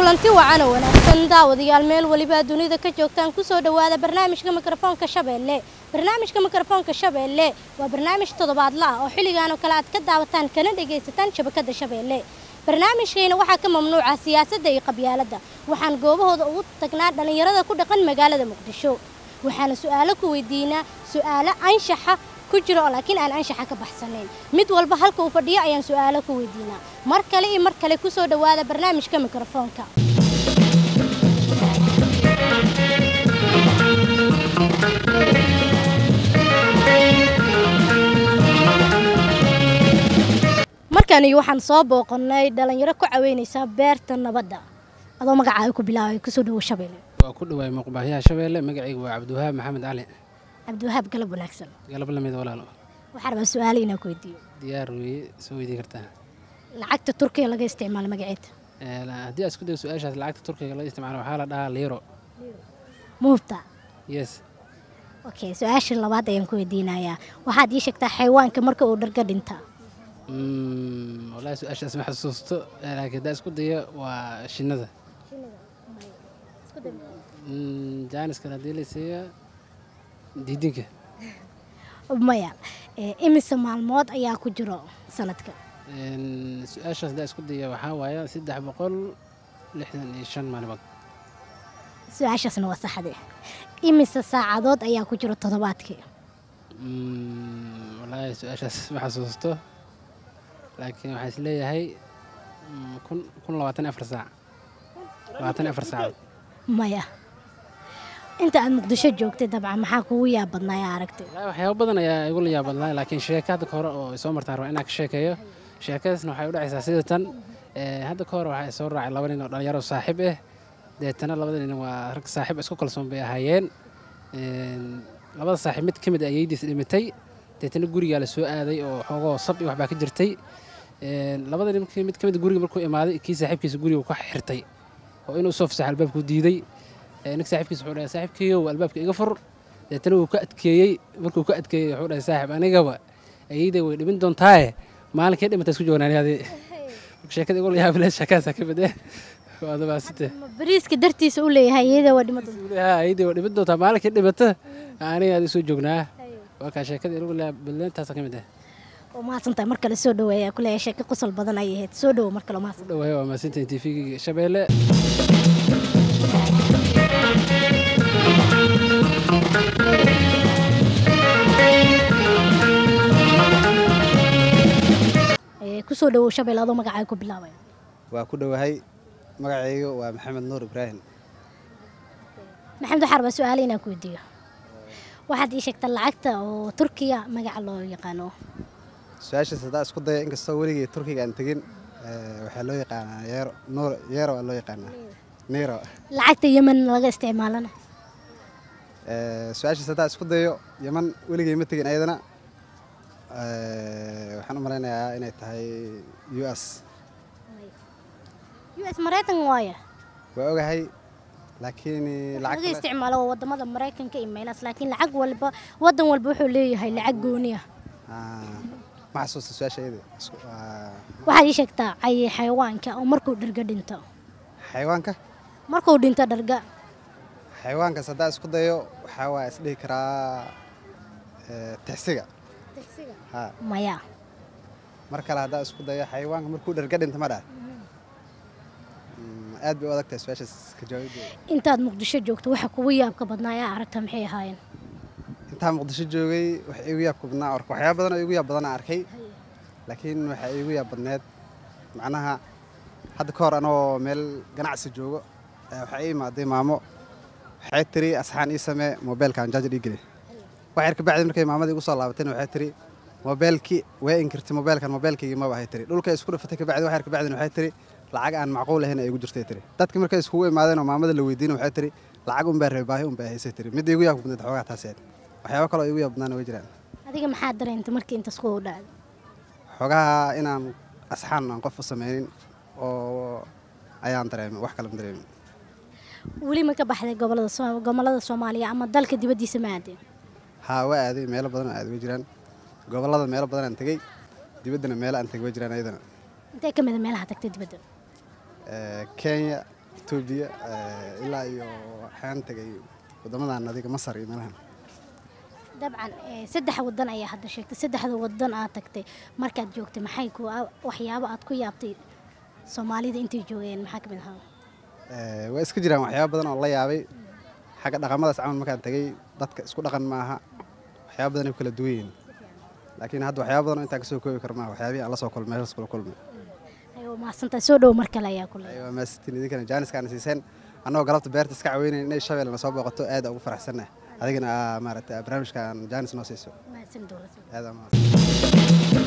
kulanti wacan oo wanaagsan daawadayaal meel weliba dunida ka joogtaan kusoo dhowaada barnaamijka mikrofoonka shabeelle barnaamijka mikrofoonka shabeelle waa barnaamij toddobaadla ah oo xilligan oo kale aad ka daawataan kana dhagaysataan shabakada shabeelle barnaamijkeena waxaa ka mamnuuca siyaasadda iyo qabyaaladda waxaan goobahooda ugu tagnaa dhallinyarada ku dhaqan magaalada muqdisho waxaana su-aalo ku weydiinaa su-aalo anshaxa ku jira oo laakiin aan anshaxa ka baxsanayn mid walba halka uu fadhiyo ayaan su-aalo ku weydiinaa mar kale iyo mar kale kusoo dhowaada barnaamijka mikrofoonka markani waxaan soo booqannay dhallinyaro ku caweynaysaa beerta nabadda adoo magacaaga ku bilaabay kusoo dhowo shabeelle waa ku dhawaay muuqbaahiyaha shabeelle magacaygu waa cabdiwahaab maxamed cali cabdiwahaab galab wanaagsan galab lamid walaalo waxaa rabaa su-aalo inaan ku weydiiyo diyaar weeye soo weydiin kartaa lacagta turkiga laga isticmaalo magaceeda Ee, la- haddii aad isku dayo su-aashaas lacagta turkiga la isticmaalo waxaa la dhahaa liiro muubta yes okay su-aasha labaad ayaan ku weydiinayaa waxaad ii sheegtaa xayawaanka marka uu dharga dhinta Mm, wallaahi su-aashaas ma xasuusto ee, laakiin haddaa isku dayo waa shinnada Mm, jaaniskan haddii la siiya diidinka maya ee, imise maalmood ayaa ku jiro sanadka Een, su-aashaas haddaa isku daya waxaa waaye saddex boqol lixdan iyo shan maalmood su-aashaasna waa saxde imise saacadood ayaa ku jiro toddobaadkii Mm, wallaahi su-aashaas ma xasuusto laakiin waxaan is leeyahay mm, kun kun labaatan iyo afar saac labaatan iyo afar saacadood maya inta aad muqdisho joogtay dabcan maxaa kugu yaab badnaa ee aragtay wallaahi waxyaabo badan ayaa igu la yaabadnaa laakiin sheeka hadda ka hore oo soo martaan rabaa inaan ka sheekeeyo sheekadaasna waxay u dhacaysaa sida tan ee, hadda ka hore waxaa soo raacay laba nin oo dhalinyaro saaxiib ah deetana labada nin waa rag saaxiib isku kalsoon bay ahaayeen Een, labada saaxiib mid ka mid ah ayaydiis dhimatay deetana gurigaa la soo aaday oo xoogoo sab iyo waxbaa ka jirtay Een, labada nin mid ka mid ah guriga markuu imaaday kii saaxiibkiisa guriga ka xirtay oo inuu soo fasaxo albaabkuu diiday Ee, ninka saaxiibkiisa wuxuu dhahay saaxiibkeeyow albaabka iga fur deetana wuu ka adkeeyey markuu ka adkeeyey wuxuu dhahay saaxiib anigaba ayayday way dhimin doontaaye maalinkii dhimata isku joognaanyaadi sheekada igu layaab leh sheekadaasa ka mid eh waada baasite ma bariiska dartiisa u leeyahay iyada waa dhimada ayayday way dhimin doontaa maalinkii dhimata aniga aad isoo joognaa waa kaa sheekada igu layaab badleentaasa ka mid eh oo mahadsantahay mar kale soo dhaweeya kuleeya sheeko qosol badan ayay ahayd soo dhowo mar kale mahadsan u dhawaaya waa maasinta tvga shabeelle Ee, kusoo dhowow shabeel adoo magacaaga ku bilaabaya waa ku dhowahay magacaygu waa maxamed nuur ibraahim maxamed waxaa rabaa su-aalo inaan ku weydiiyo waxaad ii sheegtaa lacagta oo turkiya magaca loo yaqaano su-aashaas haddaa isku daya inkastoo weligii turkiga aan tegin eh, waxaa loo yaqaanaa yeero nuur yeero waa loo yaqaanaa niiro lacagta yemen laga isticmaalana Eh, su-aashaas haddaa isku dayo yaman weligii ma tegin ayadana Eh, waxaan u malaynayaa inay tahay u s u s maraykan waaya waa ogahay laakiin laga lacag kale- isticmaalo waa wadamada maraykanka iyo meelahaas laakiin lacag walba wadan walba wuxuu leeyahay lacag gooni ah Ah, ma xasuusta su-aasha iyada Isku- waa- waxaad ii sheegtaa cay xayawaanka oo markuu dharga dhinto xayawaanka markuu dhinto dharga xayawaankaas haddaa isku dayo waxaa waa isdhihi karaa eh, tixsiga ha maya mar kale haddaa isku dayo xayawaanka markuu dharga dhinta ma dhaa Mm, aad bay u adagtahay su-aashaas ka jawaabideeda intaad muqdisho joogto waxa kugu yaabka badnaa ayaa aragta maxay ahaayeen intaa muqdisho joogay wax iigu yaabka badnaa orka waxyaaba badan oo iigu yaab badanaa arkay laakiin waxaa iigu yaab badneed macnaha hadda ka hor anoo meel ganacsi joogo ayaa waxaa ii imaaday maamo waxay tiri asxaan ii samee moobeelkaan jaajar ii geli wax yar kabacdi markay maamadii igu soo laabatayna waxay tiri moobeelkii way inkirtay moobeelkan moobeelkaygii maba hay tiri dhulka isku dhafatay kabacdi wax yar kabacdina waxay tiri lacag aan macquul ahayn ay igu jirtay tiri dadkii markay iskugu imaadeen oo maamada la weydiina waxay tiri lacag unbaa rabay baahi unbaa haysay tiri midda igu yaabka badneed xoogaa taas ahayd waxyaabo kaloo igu yaab badnaana way jiraan adiga maxaa dareentay markii intaas ku dhacday xoogaha inaan asxaan aan qof u sameynin oo ayaan dareemay wax kale ma dareemin weli ma ka baxday gobolada Soo- gobolada soomaaliya ama dalka dibaddiisa ma aadeen haa waa aaday meelo badan oo aaday way jiraan gobollada meelo badan aan tegey dibaddana meelo aan tegey way jiraan ayadana intee ka mid a meelaha tagtay dibadda Eh, kenya etoobiya ilaa iyo waxaan tegay waddamadan adiga masar iyo meelahan dabcan saddex wadan ayaa hadda sheegtay saddexda wadan aad tagtay markaad joogtay maxay ku waxyaabo aad ku yaabtay soomaalida intay joogeen maxaa ka mid ahaa waa iska jiraan waxyaaba badan oo la yaabay xagga dhaqamadaas camal markaan tegey dadka isku dhaqan maaha waxyaaba badan ay ku kala duwan yihiin laakiin hadda waxyaaba badan oo intaan kasoo koobi kar maaha waxyaabihii aan la soo kulmay meeshaas kula kulmay mahadsantahay soo dhow mar kale ayaa ku leeyahay waa maasitiin idinkana jaaniskaana siiseen annagoo galabta beerta iska caweynayn inay shabeelle na soo booqato aad ugu faraxsannahay adigana maaragtay barnaamijkan jaanis noo siiso mahadsan dowlad aad aa mahadsan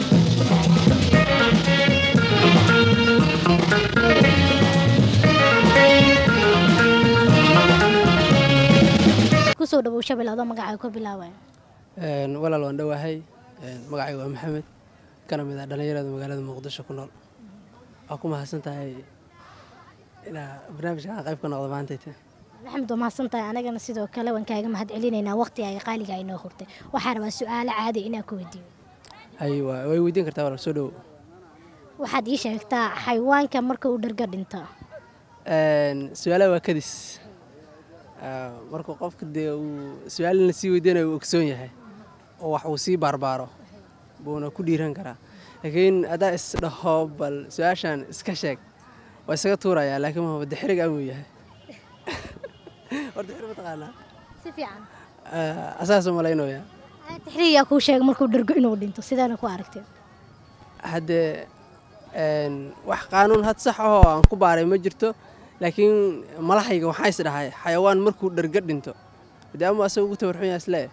kusoo dhawow shabel adoo magacaaga ka bilaabaya walaal waan dhowahay magacayga waa maxamed kana mid ah dhallinyarada magaalada muqdisho ku nool waa ku mahadsan tahay inaa barnaamijka qayb ka noqdo maantayta maxamed waa mahadsan tahay anagana sidoo kale waan kaaga mahad celinaynaa waqti ay qaaliga ay noo hurtay waxaa rabaa su-aalo caadi inaan ku weydiiyo hay waa way weydiin kartaa walaal soo dhowo waxaad ii sheegtaa xayawaanka marka uu dharga dhinto su-aalaha waa kadis markuu qofka dee uu su-aalina sii weydiinayo uu ogsoon yahay oo wax uu sii baarbaaro buuna ku dhiiran karaa laakiin haddaa isdhaho bal su-aashan iska sheeg waa isaga tuurayaa laakiin ma wada xirig amuu yahay horta xirig mataqaanaa si fiican asaasoo malaynooya taxriiyaa kuu sheega markuu dhargo inuu dhinto sidaana ku aragtee haddee wax qaanuun had sax ahoo aan ku baaray ma jirto laakiin malahayga waxaa is dhahay xayawaan markuu dharga dhinto de ama asaga ugu tabarxun yaha islee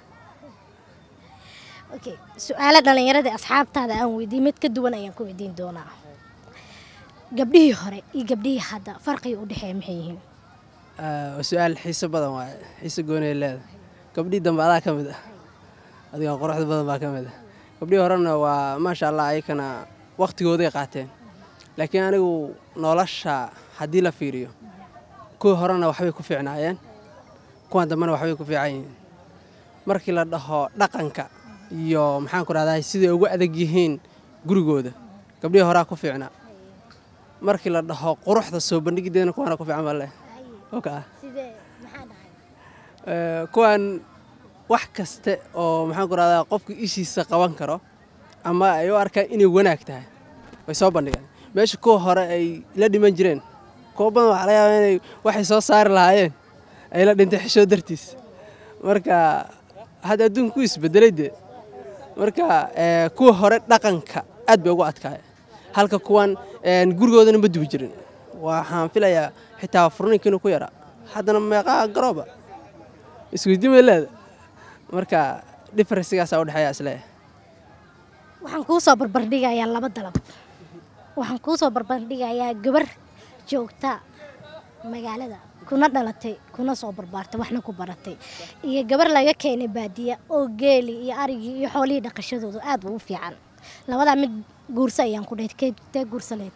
okay su-aalo dhallinyaradii asxaabtaada aan weydiin mid ka duwan ayaan ku weydiin doonaa gabdhihii hore iyo gabdhihii hadda farqiga u dhexeeya maxay yihiin waa su-aal xiiso badan waaye xiiso goonay leeda gabdhihii dambe adaa ka mid ah adiga quruxda badan baa ka mid ah gabdhihii horena waa maasha allah ayakana wakhtigooday qaateen laakiin anigu nolosha haddii la fiiriyo kuwii horena waxbay ku fiicnaayeen kuwan dambena waxbay ku fiican yihiin markii la dhaho dhaqanka iyo maxaan ku rahdaa siday ugu adag yihiin gurigooda gabdhihii horaa ku fiicnaa markii la dhaho quruxda soo bandhigideedna kuwaana ku fiican baa leh oka kuwan wax kaste oo maxaan ku rahdaa qofka ishiisa qaban karo ama ay u arkaan inay wanaag tahay way soo bandhigaan meesha kuwa hore ay la dhiman jireen kuwa badan waxaa laga yaabaa inay waxay soo saari lahaayeen ay la dhintay xishoo dartiis marka hadda adduunka ku isbedelay dee marka kuwa hore dhaqanka aad bay ugu adkaaya halka kuwan gurigoodana ma dubi jirin waxaan filayaa xitaa furninkinu ku yara haddana meeqaa garooba isweydiimay leeda marka differencegaasaa udhexeeya isleeyahay waxaan kuu soo barbardhigayaa laba dalab waxaan kuu soo barbardhigayaa gabar joogta magaalada kuna dhalatay kuna soo barbaartay waxna ku baratay iyo gabar laga keenay baadiya oo geeli iyo arigii iyo xoolihii dhaqashadooda aad ugu fiican labadaa mid guursa ayaan ku dhahay tee guursaleed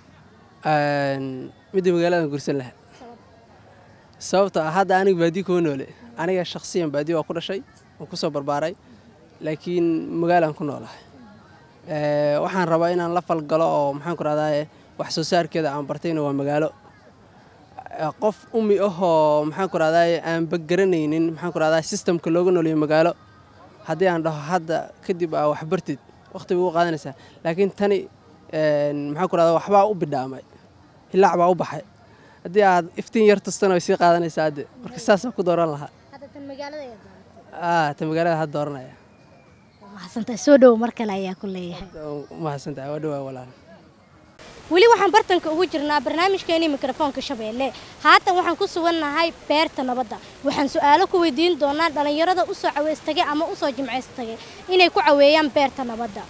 midda magaaladan guursan lahaa sababtoo ah hadda aniga baadiya kuma noole aniga shakhsiyan baadiya waa ku dhashay waan ku soo barbaaray laakiin magaalaan ku noolahay waxaan rabaa inaan la falgalo oo maxaan ku rahdaa wax soo saarkeeda aan bartayna waa magaalo qof umi ahoo maxaan ku rahdaa aanba garanaynin maxaan ku rahdaa sistamka looga nooliyo magaalo haddii aan dhaho hadda kadib aa wax bartid waqti bay ugu qaadanaysaa laakiin tani maxaan ku rahdaa waxbaa u bidhaamay hilaac baa u baxay haddii aad iftiin yar tustana way sii qaadanaysaa hadde marka saasaan ku dooran lahaa ta magaalada had dooranaya mahadsantahay soo dhowo mar kale ayaa ku leeyahay mahadsantahay waa dhawaa walaal weli waxaan bartanka ugu jirnaa barnaamijkeenii mikrofoonka shabeelle haatan waxaan ku sugannahay beerta nabadda waxaan su-aalo ku weydiin doonaa dhallinyarada u soo caweystagay ama u soo jimcaystagay inay ku caweeyaan beerta nabadda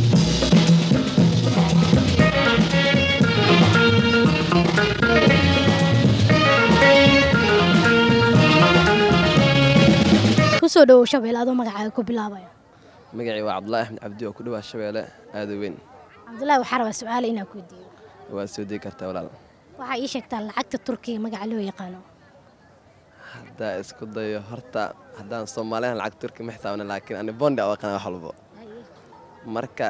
kusoo dhowow shabeelle adoo magacaaga ku bilaabaya magacii waa cabdulaahi axmed cabdi oo ku dhawaa shabeelle aada weyn cabdullaahi waxaa rabaa su-aalo inaan ku weydiiyo waad soo degi kartaa walaal waxaa ii sheegtaa lacagta turkiga magaca loo yaqaano haddaa isku dayo horta haddaan soomaaliyan lacag turki ma xisaabna laakiin ani bondi a aqana wax walbo marka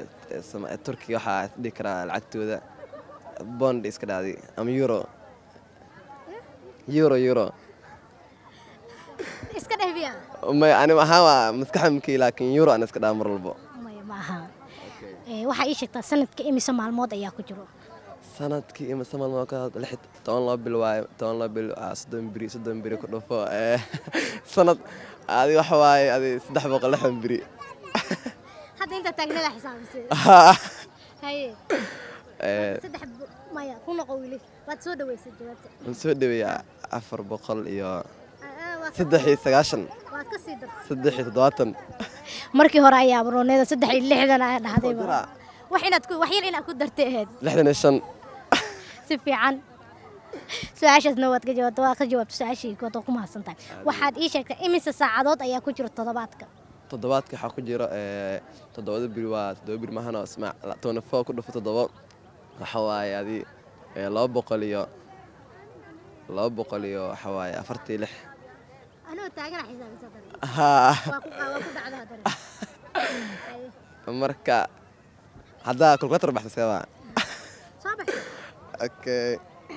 turkiga waxaa dhihi karaa lacagtooda bond iska dhacday ama euro euro euro iska dheh biya may ani ahaan waa maskaxda makii laakiin euro aan iska dhaa mar walbo maya ma aha Ee, waxaa ii sheegtaa sanadka imise maalmood ayaa ku jiro sanadkii ima samalma ka lix toban loo bil waaye toban loo bil ah, soddon biri soddon biri ku dhufo ee, sanad adi waxa waaye adi saddex boqol lixdan biri hadda intaa taagnada xisaabisay haye Ee, saddex bu- maya ku noqo wili waad soo dhaweysay jawaabta waan soo dhaweeyaa afar boqol iyo Ah, ah, waa ka- saddex iyo sagaashan waad ka sii dartay saddex iyo toddobaatan markii hore ayaa barooneeda saddex iyo lixdan ayaa dhahday Waa dara. wax inaad ku wax yar inaad ku dartay ahayd lixdan iyo shan si fiican su-aashaasna waad ka jawaabta waad ka jawaabta su-aashii kood oo ku mahadsan tahay waxaad ii sheegtay imise saacadood ayaa ku jira toddobaadka toddobaadka waxaa ku jiro ee, toddobada biri waa toddoba biri mahano ismaac tony four ku dhufo toddobo waxa waaye adi ee, laba boqol iyo laba boqol iyo waxa waaye afartii lix anoo taagana xisaabisa dare Haa. waa ku waa ku dhacdaa dare marka haddaa kalkulator baxsa seebaa soo baxay okay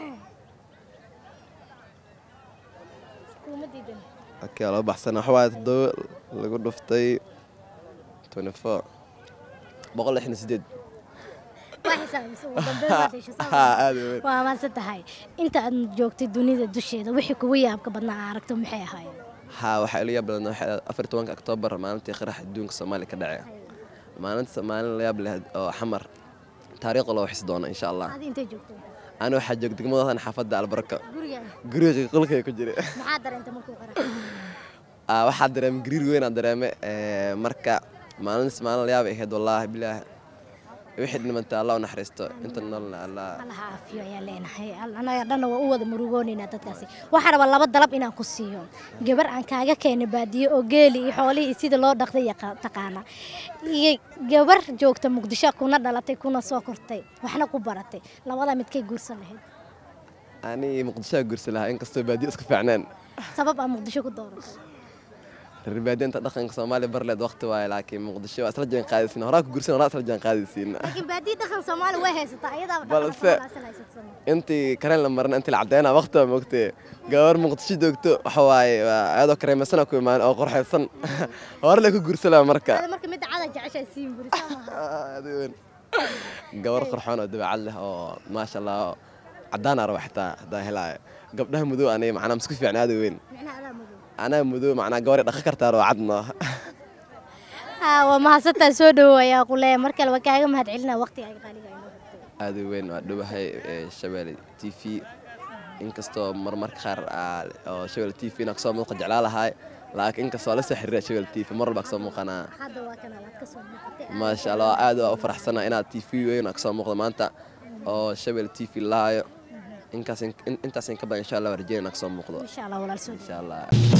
kuma diidan okay laba baxsan waxa waaye toddoba lagu dhuftay tony four boqol lixdan iyo sideed waa xisaabisa ugu dambeyn baad heshay soo Haa, baxay. aad iyo weyn waa maadsan tahay inta aad joogtay dunida dusheeda wixii kugu yaabka badnaa aa aragto maxay ahaayeen haa waxaa ila yaab badan waxay ahayd afar iyo tobanka oktoobar maalintii qarax adduunka soomaaliya ka dhacay maalinta maalin la yaab leh oo xamar taariikhda loo xisi doono insha allah adi intay joogtay ani waxaa joog degmadadan xaafadda albarka guriga guriga qolkay ku jira maxaa dareentay markuu qarax Ah, waxaa dareemay gariir weyn aan dareemay ee, marka maalintaas maalin la yaab ay ahayd wallaahi bilaahi wixii dhimantay allah u naxariisto inta nololna allah allaha caafiyo ayaan leenahay Al- anaga dhanna waa u wada murugoonaynaa dadkaasi waxaa rabaa laba dalab inaan ku siiyo gabar aan kaaga keenay baadiyo oo geeli iyo xoolihii iyo sida loo dhaqday yaqa- taqaana iyo gabar joogta muqdisho kuna dhalatay kuna soo kortay waxna ku baratay labada midkay guursan lahayd ani muqdishoa gursi lahaa inkastoo baadiyo isku fiicneen sabab aan muqdisho ku dooratay reer baadiyanta dhaqanka soomaaliya barleed waqti waaye laakiin muqdisho waa isla jaan qaadaysiin horaa ku gursan horaa isla jaan qaadaysiin laakiin baadiyo dhaqan soomaali way haysataa ayadaa Balse- intii kareen la marna intii la cadeyna waqti waa moogtee gabar muqdisho joogto waxa waaye waa ayadoo kareemasana ku imaan oo qorxaysan hore la ku gursalaa marka marka midda cada jeceshaa siin buri soo maaha Aad u weyn. gabar qorxoon oo dabacad leh oo maasha allah cadaan araba xitaa hadaa helaayo gabdhaha mudow aniga macnaa masku fiicna aad u weyn micnaha adaa madow anaa mudow macnaa gabaray dhaqan kartaa oo cadno haa waa mahadsantaa soo dhowow ayaa ku leeyahay mar kale waa kaaga mahad celinaa waqtiga ay qaaliga inoo hurtay aad u weyn waa dhowahay ee, shabeelle t v inkastoo marmarka qaar aa- oo shabeelle t v inaa kasoo muuqa jeclaa lahaay laakiin inkastoo la soo xiriira shabeelle t v mar walba kasoo muuqanaa hadda waa kana waad ka soo muuqatay maasha allah aad waa u faraxsanaa inaad t v weyn aa kasoo muuqdo maanta oo shabeelle t v lahaayo inkaas in- intaas in ka badan insha allah waa rajeynaa inaa kasoo muuqdo insha allah walaal soo insha allah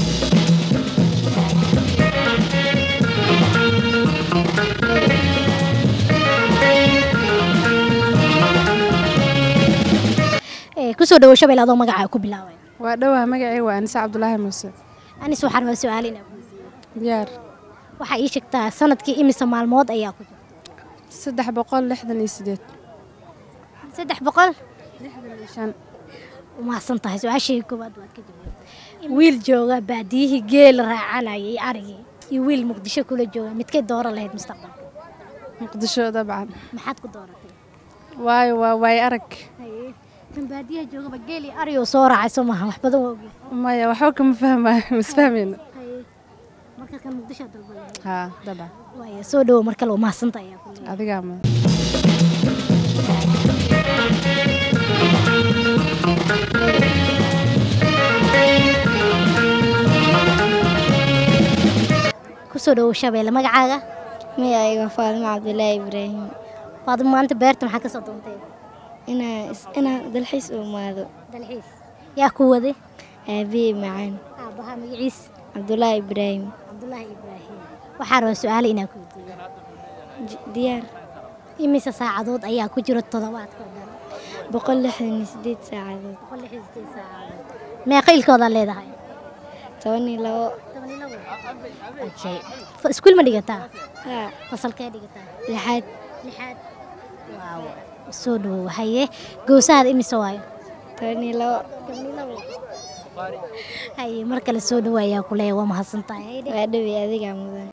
Eh, kusoo dhawow shabeel adoo magacaa ku bilaabay waa dhowaa magacay waa anise cabdulaahi muuse anis waxaa rabaa su-aal inaa ku weydiiyo diyaar waxaa ii sheegtaa sanadkii imise maalmood ayaa ku jira saddex boqol lixdan iyo sideed saddex boqol lixdan iyo shan umahadsan tahay su-aashii koowaad waad ka jawaabtay wiil jooga baadiyihii geel raacanayay arigii iyo wiil muqdisho kula jooga midkay dooran lahayd mustaqbalka muqdisho dabcan maxaad ku dooratay waayo waa waay arag Haye, kan baadiyaha joogaba geel iyo ari oo soo raacay soo maaha wax badan waa ogyahay maya waxba kama fahmayo masfahmayno Haye, marka kan muqdisho dalba lahayd haa dabcan waaya soo dhawow mar kale waa mahadsanta ayaa ku leeyahay adigaa ma kusoo dhawow shabeelle magacaaga magacayga faadimo cabdulaahi ibraahim faadimo maanta beerta maxaa ka soo doontay inaan is- inaan dalxiis u imaado dalxiis yaa ku waday aabihii macaan aabbaha magaciis cabdulaahi ibraahim cabdulaahi ibraahim waxaa rabaa su-aale inaan ku weydiiyo J- diyaar imise saacadood ayaa ku jira toddobaadka oo dhan boqol lixdan iyo sideed saacadood boqol lix iyo sideed saacadood meeqa ilkoodaa leedahay toban iyo labo Okay. Fa- iskuul ma dhigataa haa fasalkee dhigataa lixaad lixaad waaw soo dhawow haye goosahaada imise waayo toban iyo labo haye mar kale soo dhawaayaa ku leeya waa mahadsan tahay Haydhe. waa dhowey adigaa mudan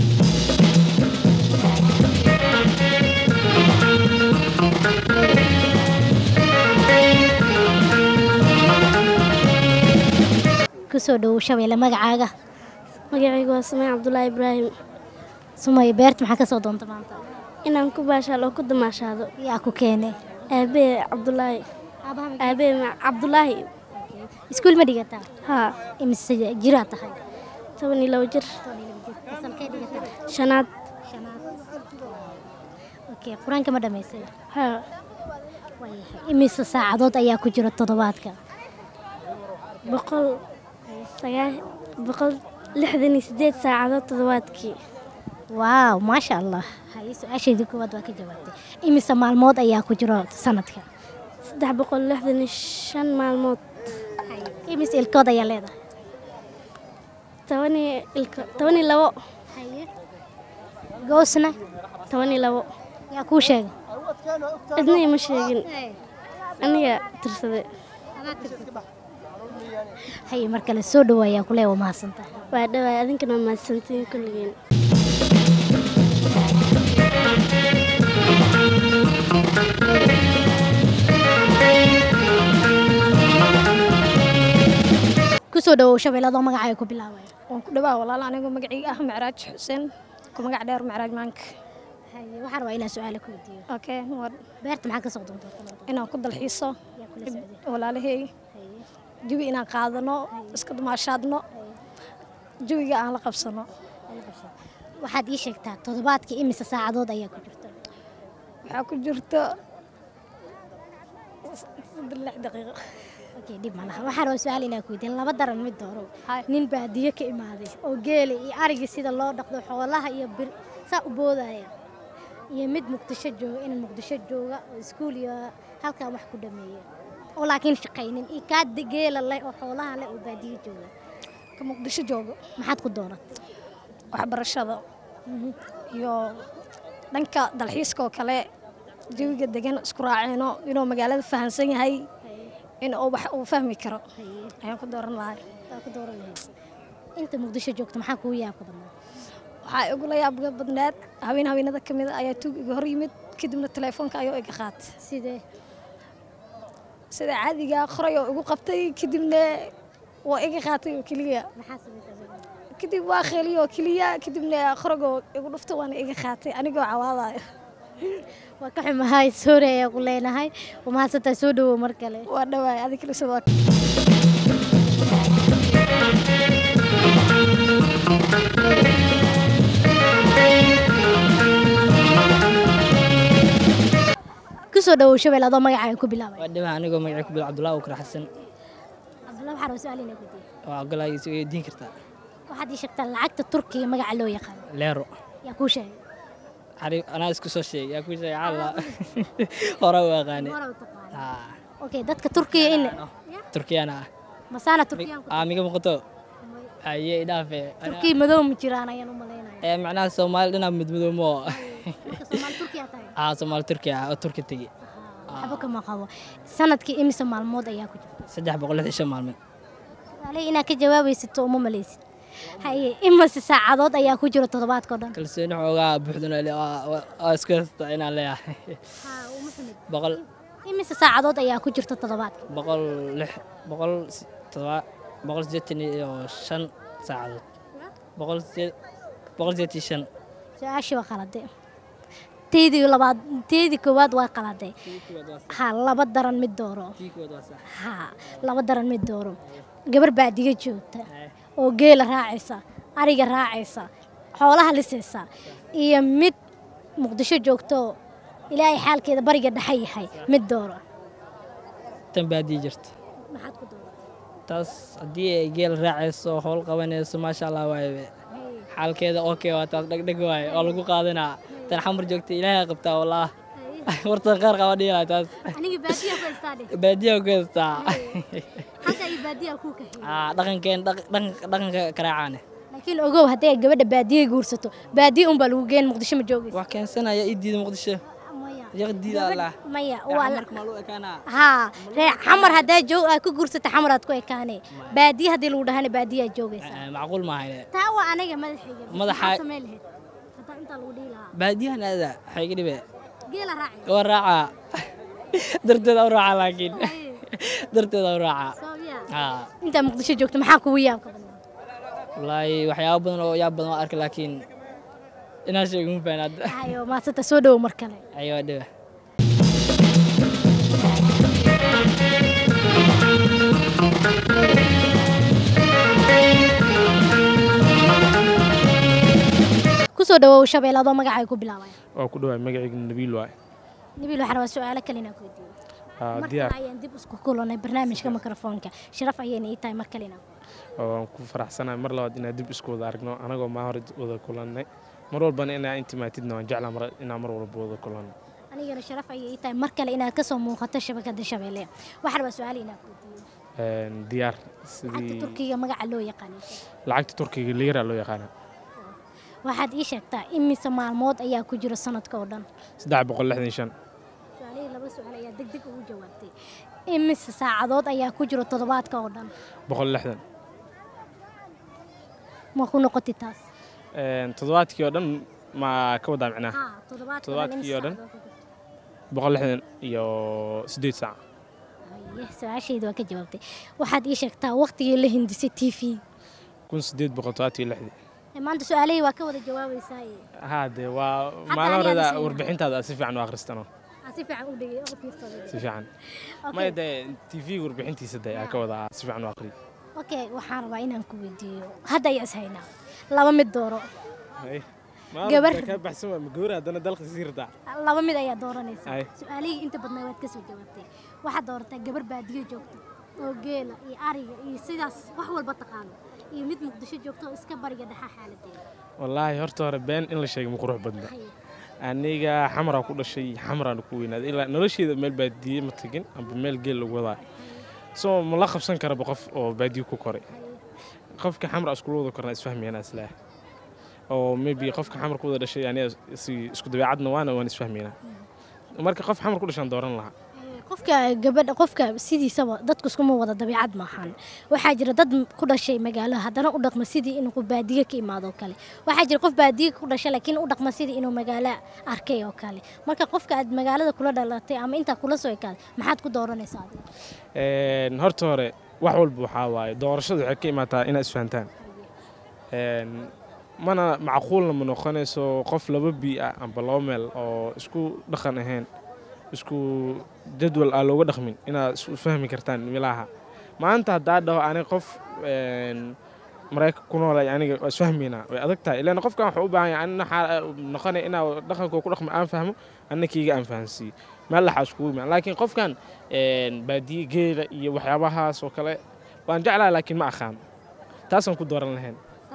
kusoo dhowow shabeelle magacaaga magacaygu waa sameen cabdulaahi ibraahim sumay beerta maxaa ka soo doonta maanta inaan ku baashaalo oo ku damaashaado yaa ku keene aabee cabdulaahi aabee ma- cabdulaahi iskuul ma dhigataa haa imise jiraa tahay toban iyo labo jir fasalkee dhigataa shanaad shanaad okay qur-aanka ma dhammaysay haa waayahay imise saacadood ayaa ku jira toddobaadka boqol sagaa boqol lixdan iyo sideed saacadood toddobaadkii waaw maasha allah haye su-aashaydii koowaad waa ka jawaabtay imise maalmood ayaa ku jiro sanadka saddex boqol lixdan iyo shan maalmood imise ilkood ayaa leedahay toban iyo ilka toban iyo labo goosna toban iyo labo yaa kuu sheegay cidna ima sheegin aniga tirsade haye mar kale soo dhawaayaa kulee waa mahadsantahay waa dhawaay adinkana waa mahadsantiin kulligeen kusoo dhawow shabeelladoo magacaaga ku bilaabaya waan ku dhawaa walaal anigoo magacayga ah macraaj xuseen ku magac dheer macraaj maanka haye waxaan rabaa inaan su-aala ku weydiiyo okay war beerta maxaa ka soo doontaa inaan ku dalxiiso yaa kula socday walaalahey jawi inaan qaadano iska dumaashaadno jawiga aan la qabsano waxaad ii sheegtaa toddobaadkii imise saacadood ayaa ku jirta waxaa ku jirto saddex lix daqiiqo okay dhib ma laha waxaan rabaa su-aal inaan ku weydiiyo laba daran mid dooro Hay. nin baadiye ka imaaday oo geela iyo arigii sida loo dhaqdo xoolaha iyo bir saa u boodaya iyo mid muqdisho jooga in muqdisho jooga oo iskuul iyo halkaa wax ku dhameeya oo laakiin shaqaynin iyo kaa de- geela leh oo xoolaha leh oo baadiye jooga ka muqdisho joogo maxaad ku doorat waxbarashada iyo dhanka dalxiiska oo kale jawiga degan isku raaceyno inuu magaalada fahansan yahay in uu wax uu fahmi karo ayaan ku dooran lahay waa ku dooran lahayd inta muqdisho joogta maxaa kugu yaabka badnaa waxaa igula yaabga badneed haween haweenada ka mid a ayaa tuug iga hor yimid kadibna teleefoonka ayuu iga qaatay sidee sida caadiga qoray oo igu qabtay kadibna waa iga qaatay oo keliya maxaa samaysaa kadib waa kheliy oo keliya kadibna qoragoo igu dhufta waana iga qaatay anigoo cawaadayo waa ka xumahay soore ayaa ku leenahay waa mahadsantahay soo dhawow mar kale waa dhawaay adig kale sidoo kusoo dhawow shabeel adoo magacaaga ku bilaabay waa dhawaha anigoo magacay ku bil cabdullahi ukra xasan cabdulla waxaa rabaa su-aal inaa weydiiyo waa ogolaayo is weydiin kartaa waxaad ii sheegtaa lacagta turkiga magaca loo yaqaan leero yaa kuu sheegay Cari- anaa isku soo sheegay yaa ku sheegay calla hore u aqaanay Hore u taqaanay. Haa, okay dadka turkiga in turkiyana ah masaana turkiyaan ku aa miga muuqato aye idhaafe turkiya madow ma jiraan ayaan u malaynaya ee macnaha soomaali dhinac midmadoomo marka soomaali turkiya tahay aa soomaali turkiya ah oo turki tegi waxba kama qabo sanadkii imise maalmood ayaa ku jirta saddex boqol lixdan shan maalmood su'aalihii inaad ka jawaabaysato uma malaysid haye imise saacadood ayaa ku jira toddobaadka oo dhan kalsooni xoogaa buuxdana le waa isku haysta inaan leeyahay boqol imise saacadood ayaa ku jirta toddobaadka boqol lix boqol si- todoba boqol sideetan iyo shan saacadood boqol sideed boqol sideetan iyo shan su-aashii waa qalade teydii labaad teydii koowaad waa qalade ha laba daran mid dooro tii kood waa sax ha laba daran mid dooro gabar baadiga joogta oo geela raacaysa ariga raacaysa xoolaha lisaysa iyo mid muqdisho joogto ilaahay xaalkeeda bariga dhexe yahay mid dooro tan baadii jirta maxaad ku dooro taas haddii ay geel raacayso howl qabanayso maasha allah waaye xaalkeeda okay waa taas dhegdheg waaye oo lagu qaadanaa tan xamar joogta ilaahay qabtaa wallah wartan qaar qaba dhiilaa taas aniga baadiya ku haystaa dheh baadiyaa ku haystaa halka iyo baadiya ku kaxeeyey Aa, dhaqankeen dhaq- dhaqan- dhaqanka karaacaane laakiin ogow haddii ay gabadha baadiya guursato baadiya unbaa lagu geen muqdisho ma joogaysa wax keensanaya ii diida muqdisho maya yaqdiida allah maya Ee, waa xamarka maa loo ekaanaa haa ree xamar haddaa joog aad ku guursata xamar aad ku ekaane baadiye haddii lagu dhahana baadiye aad joogaysaa Ee, macquul maaha taa waa aniga madaxayga Madaxa- maxaad samayn lahayd haddaan intaa lagu dhihi lahaa baadiyahan aada waxay iga dhibe geela raaci waa raacaa darteeda u raacaa laakiin darteeda u raacaa soobiyaa haa intaa muqdisho joogta maxaa kugu yaabka badnaa wallaahi waxyaabo badan oo yaab badan oo arkay laakiin inaan sheego ma fahan hadda hayo maasanta soo dhowo mar kale ayuu dhibe kusoo dhawow shabeel adoo magacay ku bilaabaya waa ku dhawaay magacayga nabiil waay nabiil waxaan rabaa su-aalo kale inaan ku weydiiyo Haa, mar diyaar kale ayaan dib isku kulanay barnaamijka mikrofoonka sharaf ayayna ii tahay mar kale inaan oo waan ku faraxsanahay mar labaad inaan dib isku wada aragno anagoo maa hore wada kulannay mar walbana inaa intimaatidna waan jeclaa mar inaan mar walba wada kulanno anigana sharaf ayay ii tahay mar kale inaad kasoo muuqato shabakada shabeelle waxaan rabaa su-aal inaan ku weydiiyo Een, diyaar lacagta sidii turkiga magaca loo yaqaano lacagta turkiga liira loo yaqaana waxaad ii sheegtaa imise maalmood ayaa ku jira sanadka oo dhan saddex boqol lixdan iyo shan su-aalihii laba su-aal ayaa deg deg ugu jawaabtay imise saacadood ayaa ku jira toddobaadka oo dhan boqol lixdan ma ku noqotay taas Een, toddobaadkii oo dhan ma ka wadaa micnaha haa toddobaadka toddobaadkii oo dhan boqol lixdan iyo siddeed saac su-aashayda waa ka jawaabtay waxaad ii sheegtaa waqtigii la hindisay t v kun siddeed boqol toddobaatan iyo lixdii maanta su-aalihii waa ka wada jawaabaysaa haa dee waa Hadda maalin aniga horeda aan warbixintaada aad si fiican u akhristano aan si fiican u dhegay u fiirsaday si fiican Okay. maya dee tv warbixintiisa dee aa ka wadaa si fiican u akhriy okay waxaan rabaa inaan ku weydiiyo hadda ayaa is haynaa laba mid dooro Gabar. ka baxsan waa gabar haddana dalka sii radaa laba mid ayaa dooranaysaa Ay. su-aalihii inta badnaa waad kasoo jawaabtay waxaad doorataa gabar baadiyo joogta oo geela iyo ariga iyo sidaas wax walba taqaano iyo mid muqdisho joogta oo iska bariga dhexa xaaladeeda wallaahi horta hore been in la sheegay ma qurux badna aniga xamaraa ku dhashay xamaraan ku weynaaday ilaa nolosheeda meel baadiye ma tegin amba meel geel lagu wadaa soo ma la qabsan karaba qof oo baadiye ku koray qofka xamra iskula wada kornaa isfahmayana islaah oo maybe qofka xamar ku wada dhashay aniga si isku dabeecadna waana waan isfahmaynaa marka qof xamar ku dhashaan dooran lahaa qofka gabadha qofka sidiisaba dadku iskuma wada dabiicad maahan waxaa jira dad ku dhashay magaalo haddana u dhaqma sidii inuu baadiye ka imaado oo kale waxaa jira qof baadiye ku dhashay laakiin u dhaqma sidii inuu magaalo arkay oo kale marka qofka aad magaalada kula dhalatay ama intaa kula soo ekaaday maxaad ku dooranaysaa adiga Een, horta hore wax walba waxaa waaye doorashadu waxay ka imaataa inaad isfahantaan Een, mana macquulna ma noqonayso qof laba bii ah amba laba meel oo isku dhaqan ahayn isku jadwal aan looga dhaqmin inaad isu fahmi kartaan milaha maanta haddaa dhaho aniga qof een, maraykan ku noolay aniga waa isfahmaynaa way adag tahay ilaan qofkan wuxuu u baahan yahay anina waxaa noqonaya inaa dhaqankoo ku dhaqmo aan fahmo anna kiiga aan fahansiiyo meel laxaa iskugu imaan laakiin qofkan een, baadiye geela iyo waxyaabahaas oo kale waan jeclahay laakiin ma aqaan taasaan ku dooran lahayn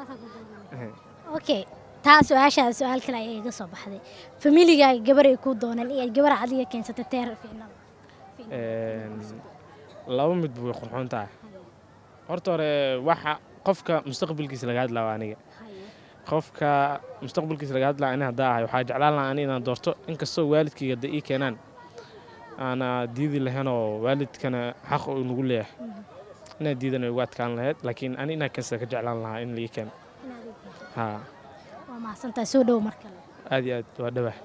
okay taa su-aashaa su-aal kale ayaa iga soo baxday familigaaga gabar ay ku doonaan iyo gabar adiga keensatay teer fiicnada Een, laba mid way qurxoon tahay horta hore waxa qofka mustaqbalkiisa laga hadlaa waa aniga qofka mustaqbalkiisa laga hadlaa ani haddaa ahay waxaa jeclaan lahaa ani inaan doorto inkastoo waalidkayga da ii keenaan aana diidi lahayn oo waalidkana xaq uu nagu leeyahay inaan diidana ugu adkaan lahayd laakiin ani inaan keensada ka jeclaan lahaa in la ii keeno haa waa mahadsantahay soo dhow mar kale aad iyo aad waa dhawah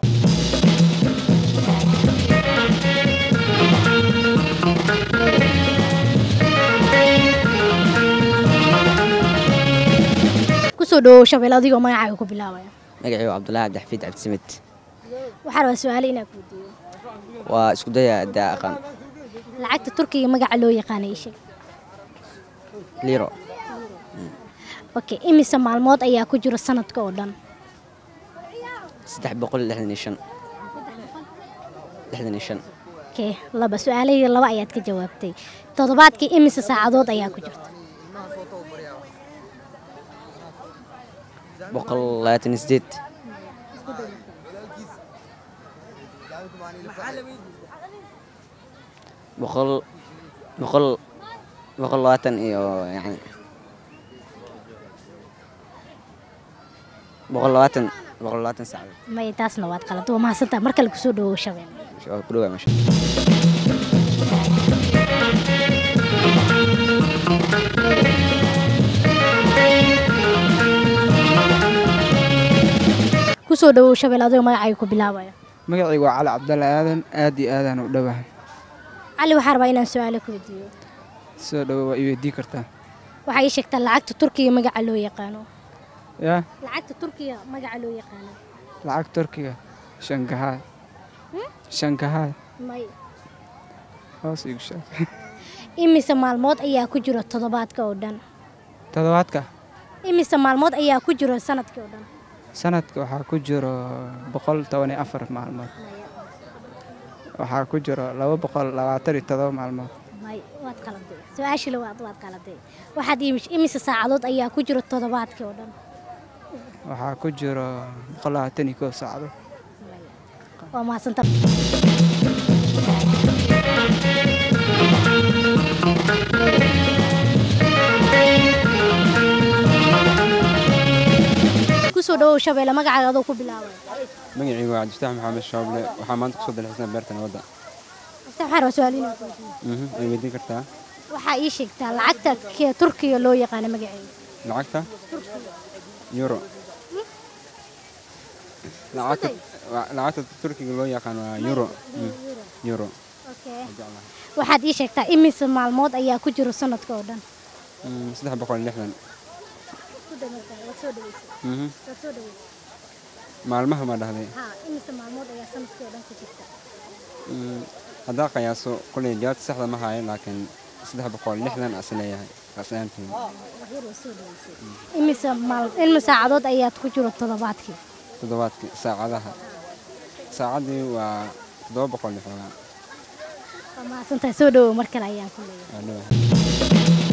kusoo dhowow shabeel adigoo magacaaga ku bilaabaya magacaygu cabdulaahi cabdixafiid cabdisamed waxaa rabaa su-aale inaan ku weydiiyo waa isku daya daa aqaan lacagta turkiga magaca loo yaqaana ii sheeg liiro okay imise maalmood ayaa ku jira sanadka oo dhan saddex boqol lixdan iyo shan lixdan iyo shan okay laba su-aalahii laba ayaad ka jawaabtay toddobaadkii imise saacadood ayaa ku jirta boqol labaatan iyo sideed boqol boqol boqol labaatan iyo yani boqol labaatan boqol labaatan saacadood maya taasna waad qalad waa mahadsantaa mar kale kusoo dhawow shabeelle waa ku dhawaa masha kusoo dhawow shabeelle adigoo magacaaga ku bilaabaya magacaygu waa cali cabdalle aadan aad iyo aadaan u dhowahay cali waxaa rabaa inaan su-aalo ku weydiiyo soo dhowo waa i weydii kartaa waxaa ii sheegtaa lacagta turkiga magaca loo yaqaano yaa lacagta turkiga magaca loo yaqaano lacag turkiga shangahaay shangahaay may hoos igu sheeg imise maalmood ayaa ku jiro toddobaadka oo dhan toddobaadka imise maalmood ayaa ku jiro sanadkii oo dhan sanadka waxaa ku jiro boqol toban iyo afar maalmood waxaa ku jiro laba boqol labaatan iyo todoba maalmood may waad qaladay su-aashii labaad waad qaladay waxaad imi- imise saacadood ayaa ku jiro toddobaadkii oo dhan waxaa ku jiro boqol labaatan iyo kow saacadood waa mahadsanta kusoo dhawow shabeelle magacaaga adoo ku bilaabay magacaygu waa cabdifataax maxamed shooble waxaa maanta kusoo dalxiisnaa beerta nabadda waxaan rabaa su-aal inaan ku weydiiyo Mhm, way weydiin kartaa waxaa ii sheegtaa lacagta ke- turkiga loo yaqaano magaceeda lacagta euro lacagta waa- lacagta turkiga loo yaqaan waa euro Mm, euro Okay. waxaad ii sheegtaa imise maalmood ayaa ku jiro sanadka oo dhan Mm, saddex boqol iyo lixdan Ku dhawaada, waad soo dhaweysay. Mhm. Waad soo dhaweysay. maalmaha ma dhahday Haa, imise maalmood ayaa sanadkii oo dhan ku jirta Mm, haddaa qiyaaso koley jawaabta saxda ma hayo laakiin saddex boqol iyo lixdan as leeyahay asaantiin Waxyar waad soo dhaweysay. imise maal imise saacadood ayaad ku jiro toddobaadkii toddobaadkii saacadaha saacaddii waa toddoba boqol iyo xoogaa waa mahadsantahay soo dhawow mar kale ayaan ku leeyahay waa dhawahay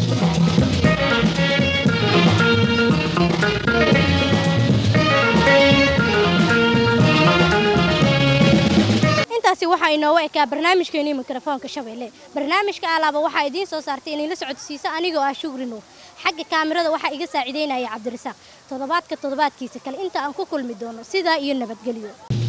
intaasi waxaa inoogu ekaa barnaamijkeenii mikrofoonka shabeelle barnaamijka alaaba waxaa idiin soo saartay inayla socodsiiso anigoo ah shugri nuur xagga kaamirada waxaa iga saaciideynaya cabdirasaaq toddobaadka toddobaadkiisa kale inta aan ku kulmi doono sidaa iyo nabadgelyo